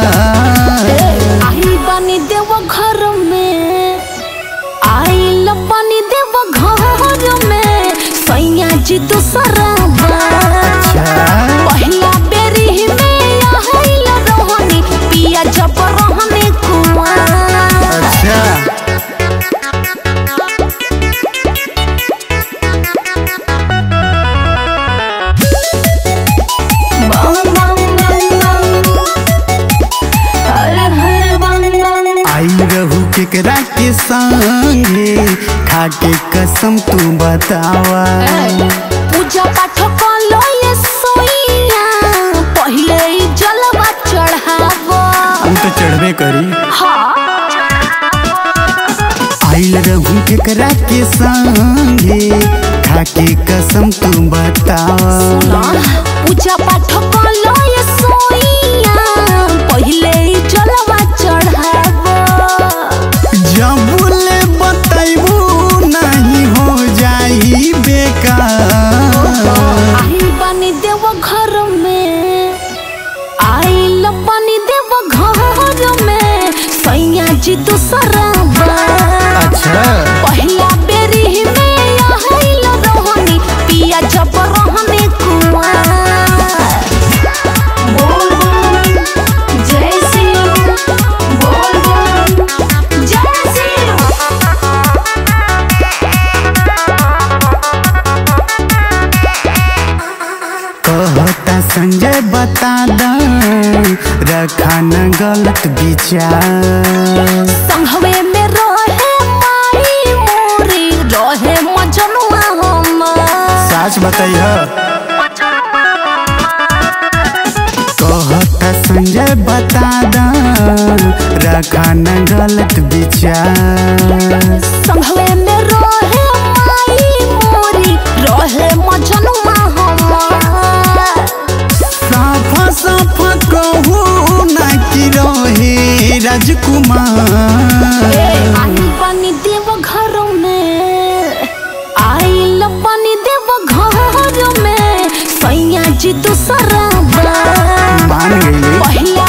आई बनी देव घर में आइल बनी देव घर में सैया जी दूसरा पहिला बेरी में आइल रहनी पिया जब रहनी कुआं अच्छा बम बम बम बम हर हर बम बम आई रहू केकरा के संगे खाके कसम तू बतावा पूजा पाठ कलो ये सोइया पहिले ही जलवा चढ़ावो हम तो चढ़बे करी हाँ आइल रहू केकरा के संगे खाके कसम तू बतावा ना पूजा पाठ कलो ये सोइया पहिले ही जलवा चढ़ावो जब ले बताइबू नहीं हो जाई बेकार आई बनी देव घर में आइल बनी देव घर में सैया जी दूसरा अच्छा पहिला बेरी में आइल रहनी पिया जब रहनी कुआं बोल बोल जय सिंह बोल बोल जय सिंह कहता संजय बता द रखा न गलत विचार संघवे में रहे माई मोरी रहे मजनुआ हम सच बताइह कहता संजय बता द रखा न गलत विचार संघवे में रहे माई मोरी रहे मजनुआ हम साफा साफा कहू ना कि रहे राजकुमार आई बनी देव घर में आइल बनी देव घर में सैया जी दूसरा मान गई पहिला